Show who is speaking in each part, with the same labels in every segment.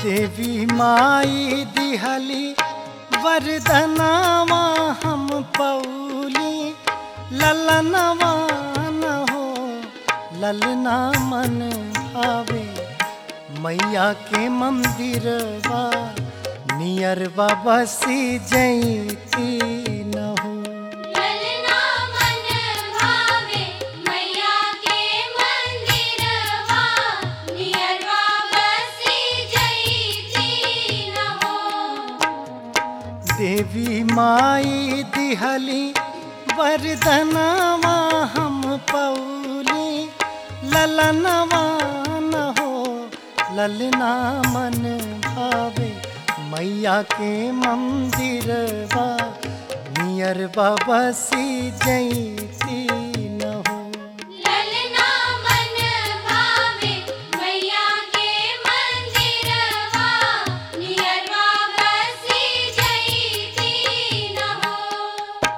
Speaker 1: देवी माई दिहली वरदनावा हम पौली ललनवा न हो ललना मन भावे मैया के मंदिरवा नियरवा बसी जैती न हो
Speaker 2: ललना मन भावे मैया के मंदिरवा नियरवा बसी जईती न हो
Speaker 1: देवी माई दिहली वरदनवा हम पौली ललनवा न हो ललना मन भावे मैया के मंदिरवा नियरवा बसी जैती न हो
Speaker 2: ललना मन भावे मैया के मंदिरवा नियरवा बसी जईती न हो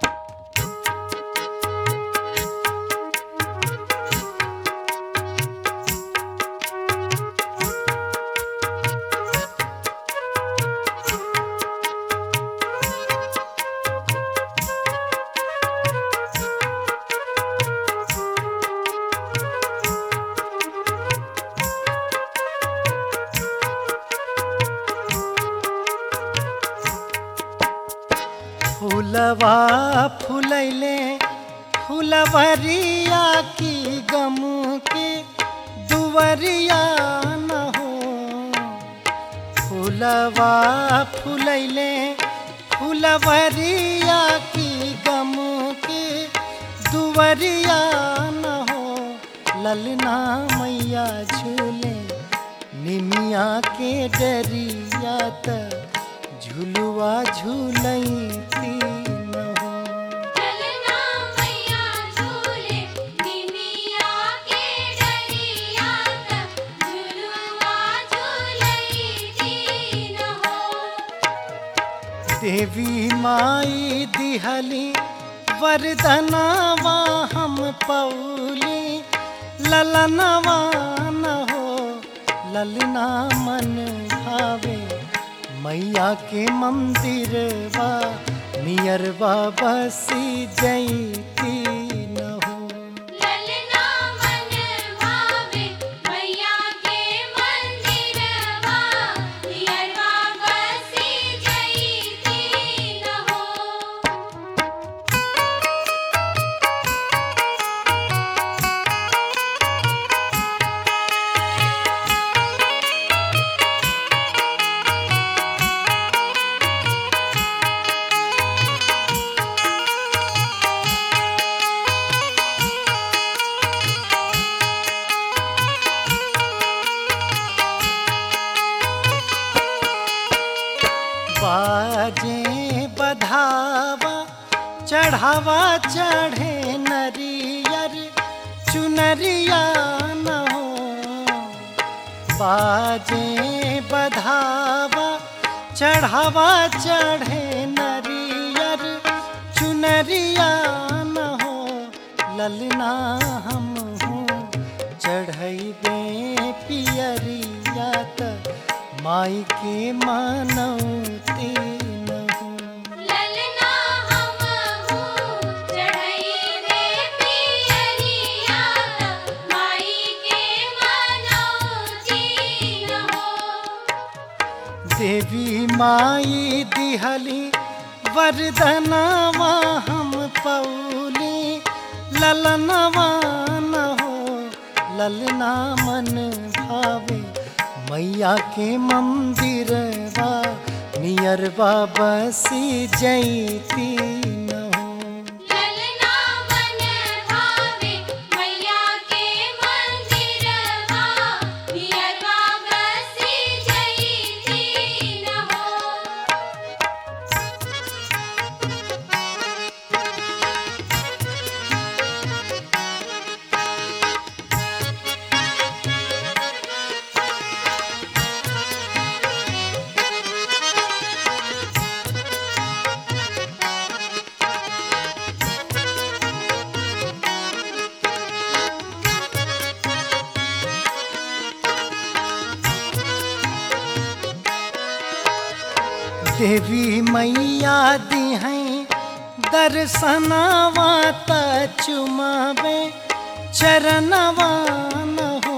Speaker 1: फूलवा फुलैले फुलवरिया की गम के दुवरिया न हो फूलवा फुलैले फुलवरिया की गम के दुवरिया न हो ललना मैया झूले निमिया के डरिया त झुलुआ झूलती न हो
Speaker 2: ललना मैया झूले निमिया के डरिया तक झुलुआ झूलईती न हो
Speaker 1: देवी माई दिहली वरदनावा हम पौली ललनवा न हो ललना मन भावे मैया के मंदिरवा नियरवा बसी जैती न हो
Speaker 2: ललना मन भावे मैया के मंदिरवा नियरवा बसी जईती न हो
Speaker 1: बाजे बधावा चढ़ावा चढ़े नरियर चुनरिया न हो बाजे बधावा चढ़ावा चढ़े नरियर चुनरिया न हो ललना हम हूँ चढ़ैबे पियरिया त माई के मानौती न हो
Speaker 2: ललना हम हूँ चढ़ैबे पियरिया तक माई के मनौती न हो
Speaker 1: देवी माई दिहली वरदनवा हम पौली ललनवा न हो ललना मन भावे मैया के मंदिरवा नियरवा बसी जैती न हो
Speaker 2: ललना मन भावे मैया के मंदिरवा नियरवा बसी जईती न हो
Speaker 1: देवी देवी मैया दी हैं दर्शनवा त चुमावे चरणवा न हो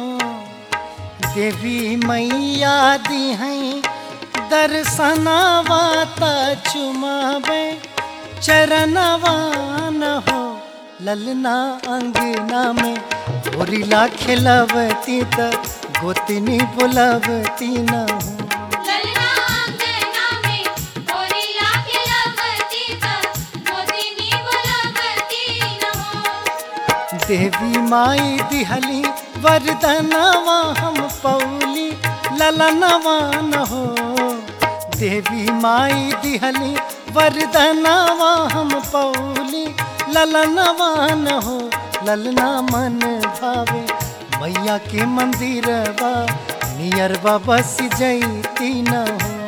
Speaker 1: देवी मैया दी हैं दर्शनवा त चुमावे चरणवा न हो ललना अंगना में होरिला खिलवती त गोतनी बुलवती न हो
Speaker 2: ललना अंगना में होरिला खिलवती त गोदिनी बुलवती न हो
Speaker 1: देवी माई दिहली वरदनवा हम पौली ललनवा न हो देवी माई दिहली वरदनवा हम पौली ललनवा न हो ललना मन भावे मैया के मंदिरवा नियरवा बस जैती न हो